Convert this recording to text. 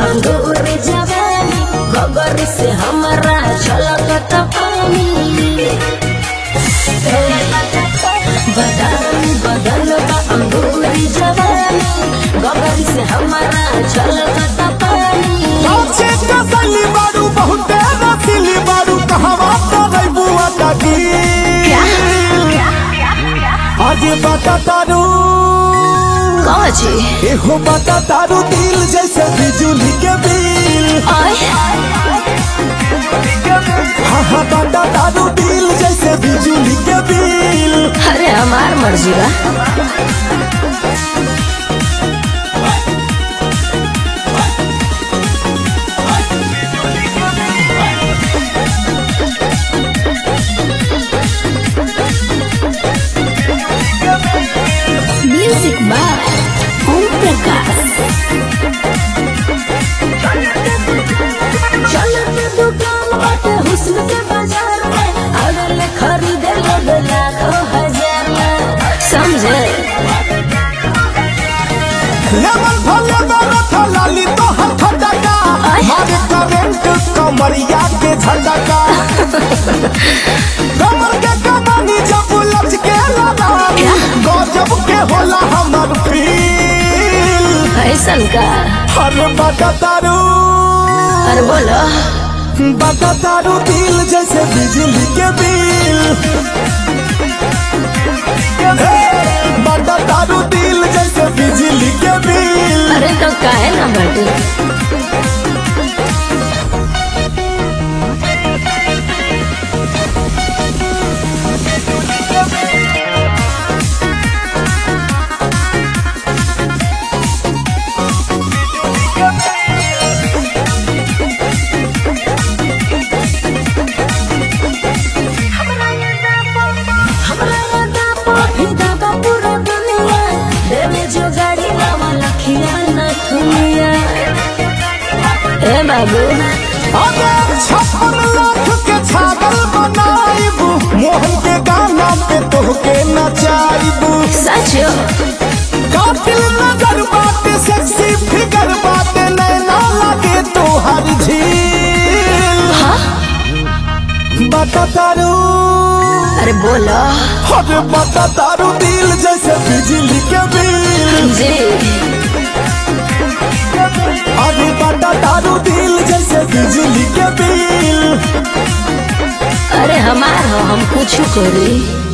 अंगूर जवानी गगर से हमारा छलकत पानी बदन बदन बा अंगूर जवानी गगर से हमारा छलकत पानी काचे कसली बारू बहुते रसीली बारू कहवा करे बुआ दादी आज बता तारू कहाँ छी एहो बता तारू दिल जैसे बिजली के बिल आय हाँ हाँ बता तारू दिल जैसे बिजली के बिल अरे हमार मर्जी बा म्यूजिक बाय ओम प्रकाश चलो के दुकान बाटे हुस्न के बाजार में अगल खरीदे लोग लाखों हजार में समझे लेवल भले मेरा था लाली तो हाथ डका आय। मारे करंट कमरिया के झटका कमर के कमानी जब लच के लगानी गजब के होला हमर फील ऐसन का अरे बता तारू अरे बोलो बता तारू दिल जैसे बिजली के बिल हे, बता तारू दिल जैसे बिजली के बिल अरे तो काहे ना बटे हमरा यादा पाठी दादा पूरा दुनिया देवे जो गाड़ी लावा लखिया ना दुनिया ए बाबू अगर छप्पन लाख के छागल बनाइबू मोहन के गाना पे तोहके नचाइबू सच कातिल नजर बाटे सेक्सी फिगर बाटे नैना लगे तोहर झील हाँ बता तारू अरे बोलो अरे बता तारू दिल जैसे बिजली के बिल जी अरे बता तारू दिल जैसे बिजली के बिल अरे हमार हो हम कुछ करी